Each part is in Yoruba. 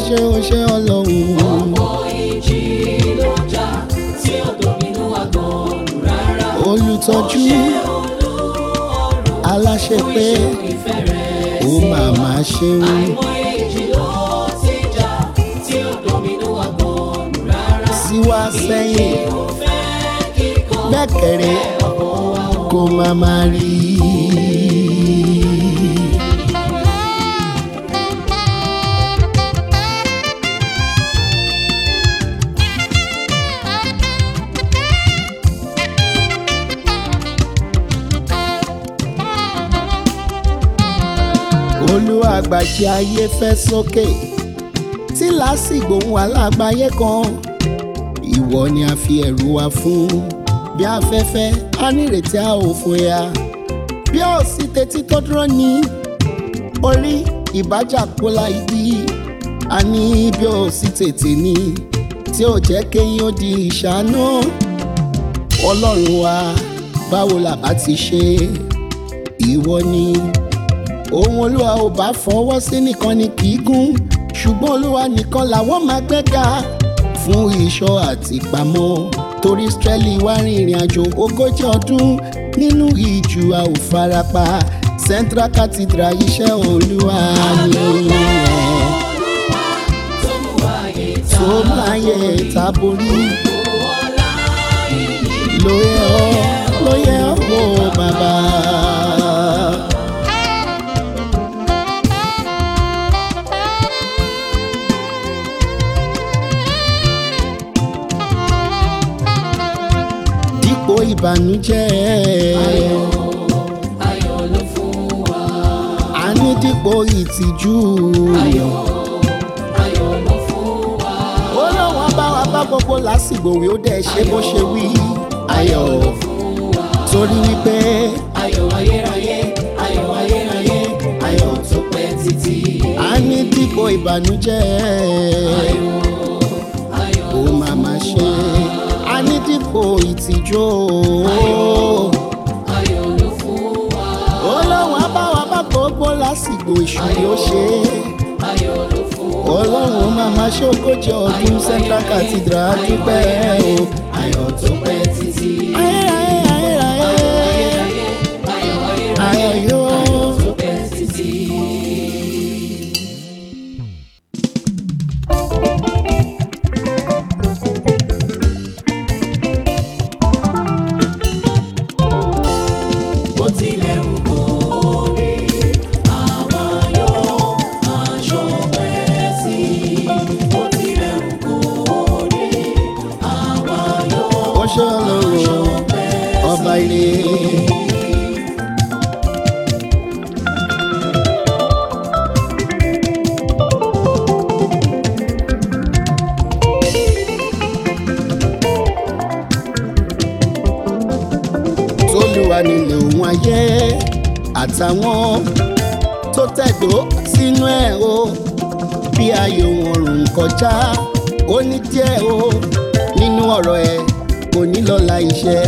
ṣe ó ṣe ọlọ́run. ọ̀pọ̀ ìjì ló jà tí ò dominú àgbọ̀nù rárá. olùtọ́jú aláṣẹ pé ìfẹ́ rẹ̀ ó máa máa ṣeun. àìmọye ìjì ló ti jà tí ò dominú àgbọ̀nù rárá. síwá sẹ́yìn ó fẹ́ kíkọ́ gbẹ́kẹ̀rẹ́ kó máa máa rí i. olúwa àgbàjẹ ayé fẹ́ sókè tí lásìgbò ń wà lágbàáyé kan ìwọ ni a fi ẹ̀rù wa fún bí afẹ́fẹ́ a nírètí a ò fòyà bí a ò sì tẹ́tí tó dúró ní orí ìbájà kólà ibi a ní bí a ò sì tètè ní tí ò jẹ́ kéyìn ó di ìṣáná ọlọ́run wa báwo la bá ti ṣe ìwọ ni ohun olúwa ò bá fọwọ́ sí nìkan ni kì í gún ṣùgbọ́n olúwa nìkan làwọn máa gbẹ́ga fún ìṣọ́ àti ìpamọ́ torí Ísírẹ́lì wá rin ìrìn àjò ogójì ọdún nínú ìjù a ò farapa Central Cathedral iṣẹ́ olúwa ni tó mú ayé ta tó láyé táborí ọlá ìyìn lóye ọ́ lóye ọ́ wò bàbá. dípò ìbànújẹ́ ayọ̀ ló fún wa. a ní dípò ìtìjú ayọ̀ ayọ̀ ló fún wa. ó lọ́wọ́ bá wa bá gbogbo lásìgbò wí ó dẹ̀ ṣe bó ṣe wí ayọ̀ torí wípé ayọ̀ ayérayé ayọ̀ ayérayé ayọ̀ tó pẹ́ títí. a ní dípò ìbànújẹ́ ayọ̀ ó máa ma ṣe a ní dípò ìtìjú ayọ̀ ló fún wa. ó lọ́wọ́ bá wa bá gbogbo lásìgbò ìṣù yóò ṣe ayọ̀ ló fún wa. ọlọ́run máa ma ṣe ogójì ọdún Central Cathedral dúpẹ́ o. ayọ̀ tó pẹ́ títí. ayé ayé ayé ayé ayérayé ayọ̀ ayérayé ayọ̀ yóò. tó pẹ́ títí. bó tilẹ̀ wù kó rí àwa yóò máa ṣọpẹ́ sí i. bó tilẹ̀ wù kó rí àwa yóò ó ṣe ọlọ́run ọba ilé. tólúwa nílé òun ayé àtàwọn tó tẹ̀dó sínú ẹ̀ o bí ayò wọn rùn kọjá ó ní díẹ̀ o nínú ọ̀rọ̀ ẹ̀ kò ní lọ́la iṣẹ́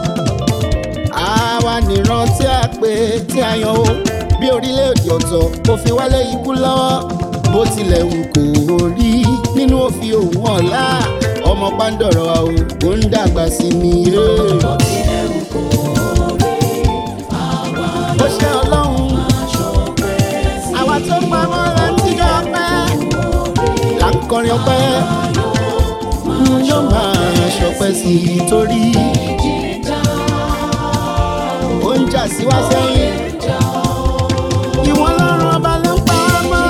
àwa nìran tí a pè tí a yan o bí orílẹ̀-èdè ọ̀tọ̀ kò fi wálé ikú lọ́wọ́ bó tilẹ̀ wù kó rí nínú òfin òun ọ̀la ọmọ pàǹdọ̀rọ̀ o ò ń dàgbà sí mi. bó tilẹ̀ wù kó rí àwa ó ṣe ọlọ́run máa ṣọpẹ́ sí i. àwa tó pa mọ́ láńtíjọ́ ọpẹ́ là ń kọrin ọpẹ́ yóò máa ṣọpẹ́ sí i torí ó ń jà sí wá sẹ́yìn ìwọ̀n lọ́rùn ọba ló ń pa á mọ́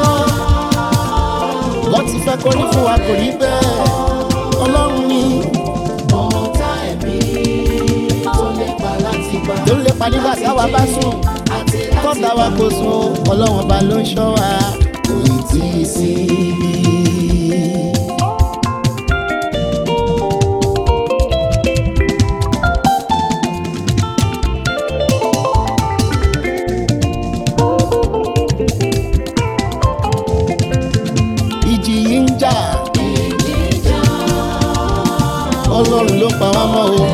wọ́n ti fẹ́ kórí fún wa kò rí bẹ́ẹ̀ ọlọ́run ni ọ̀tá ẹ̀mí tó lépa láti gbà tó lè pa nígbà táwa bá sùn àti kọ́ta wa kò sùn ọlọ́run ọba ló ń ṣọ́ wa kò ì tí ì sí ibi. ìjì yìí ń jà ọlọ́run ló pa wá mọ́ o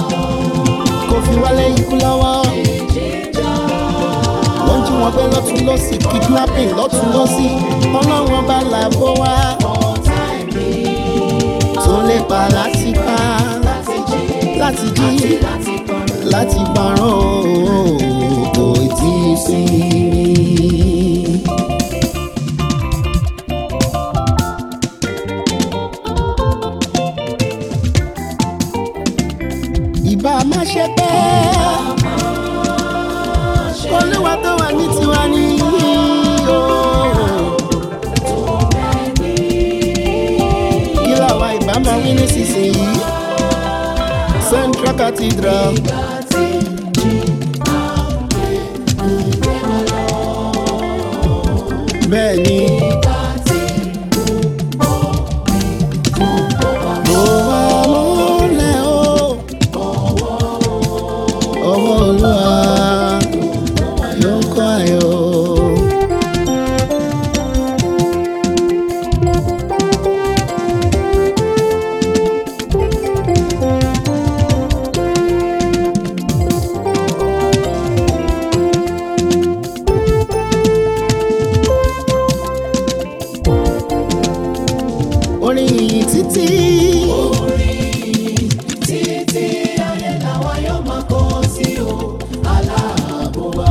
kò fi wálé ikú lọ́wọ́ wọ́n jí wọn gbé lọ́tún lọ́sì kidnapping lọ́tún lọ́sì ọlọ́run bá làbọ̀ wá tó lè pa láti pa láti jí láti parọ́ kò tí ì sí mi. ìbá má ṣe pẹ́ olúwa tó wà ní tiwa ní o. kí làwa ìbá máa wí nísinsìnyí central cathedral. bẹ́ẹ̀ ni. mo wà lólẹ̀ o ọwọ́ olúwa ló ń kọ́ ayọ̀. orin yìí títí. títí ayé làwa yóò máa kọ́ sí o aláàbò wa.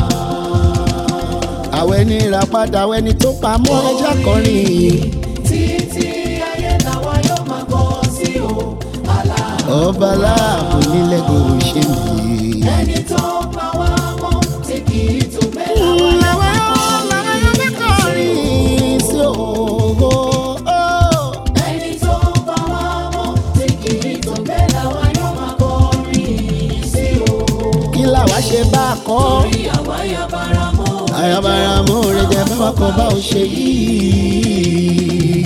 àwọn ẹni rà padà àwọn ẹni tó pamọ́ ẹja kọrin yìí. títí ayé làwa yóò máa kọ́ sí o aláàbò ọba láàbò nílẹ̀ kò ṣe mí. ẹni tó pa wá mọ́ tí kì í tún bẹ́ẹ̀ làwa yóò làwọn máa làwọn yóò fẹ́ kọrin sí ògo. ẹni tó pa wá mọ́ tí kì í tún bẹ́ẹ̀ làwa yóò máa kọrin sí o. kí làwa ṣe bá a kọ́. Orí àwa yabara mọ́ àyàbára mú rẹ jẹ bá wà kọ bá ò ṣe yìí.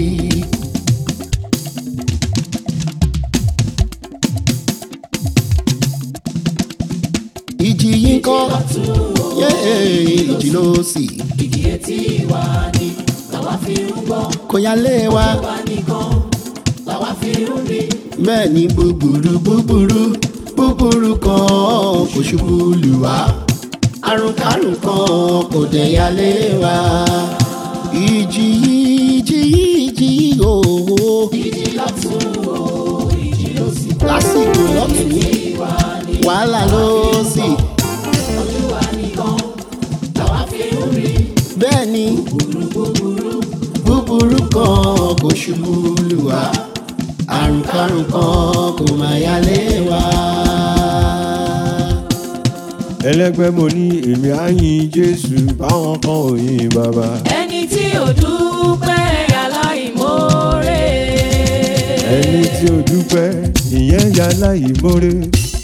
ìjì yìí kọ́ yé ìjì ló sì ìdí etí wa ni làwa fi ń gbọ́ kò yá lé wa wa nìkan làwa fi ń rí. bẹ́ẹ̀ ni búburú búburú búburú kan kò ṣubú lù wá àrùnkárùn kan kò dẹ̀ yá lé wa ìjì yìí ìjì yìí ìjì yìí òwò ìjì lọ́tún o ìjì ló sì lásìkò lọ́tún wá ní wàhálà ló sì ojú wa nìkan làwa fi ń rí. bẹ́ẹ̀ ni búburú kan kò ṣubú lù wá àrùnkárùn kan kò má yá lé wa. ẹlẹgbẹ́ mo ní èmi á yin jésù báwọn kan ò yin bàbá. ẹni tí ò dúpẹ́ aláìmoore. ẹni tí ó dúpẹ́ ìyẹn ya láì mórè.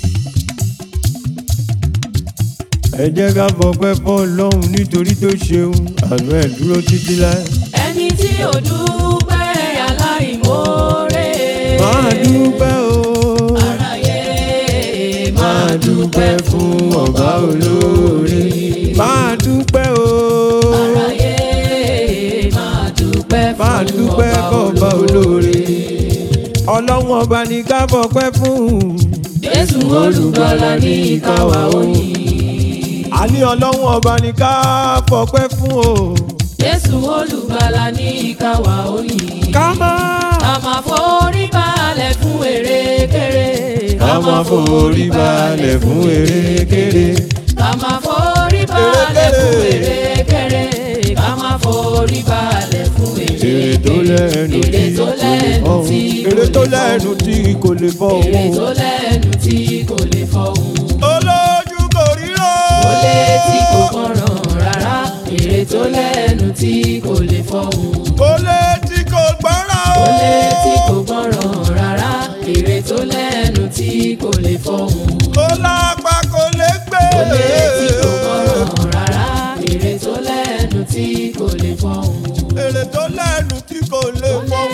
ẹ jẹ́ ká fọpẹ́ fọ́ ọlọ́run nítorí tó ṣeun àánú ẹ̀ dúró títí láé. ẹni tí ò dúpẹ́ aláìmoore. máa dúpẹ́ o aráyé máa dúpẹ́ fún ọba olóore. máa dúpẹ́ o aráyé máa dúpẹ́ máa fún dúpẹ́ fọba olóore. ọlọ́run ọba ní ká fọpẹ́ fún. Jésù olùgbàlà ní ìkáwá òyìn. a ní ọlọ́run ọba ní ká fọpẹ́ fún o. Jésù olùgbàlà ní ìkáwá òyìn. ká máa. Ká máa forí balẹ̀ fún erékeré. ká máa forí balẹ̀ fún erékeré. Ká máa forí balẹ̀ fún erékeré. Ká máa forí balẹ̀ fún èrè erékeré. tó lẹ́nu Èrè tí tó kò lè lẹ́nu fọ́ tí èrè tó lẹ́nu tí kò lè fọ́ Èrè tó lẹ́nu tí kò lè fọhùn. olójú kò ríro. Ó létí kò kọ̀ràn rárá. Èrè tó lẹ́nu tí kò lè fọhùn. kò létí kò gbọ́ràn Ó létí kò gbọ́ràn rárá. Èrè tó lẹ́nu tí kò lè fọhùn. kò lápá kò lè gbé. Ó létí kò gbọ́ràn rárá. Èrè tó lẹ́nu tí kò lè fọhùn. èrè tó lẹ́nu tí kò lè Ó fọ́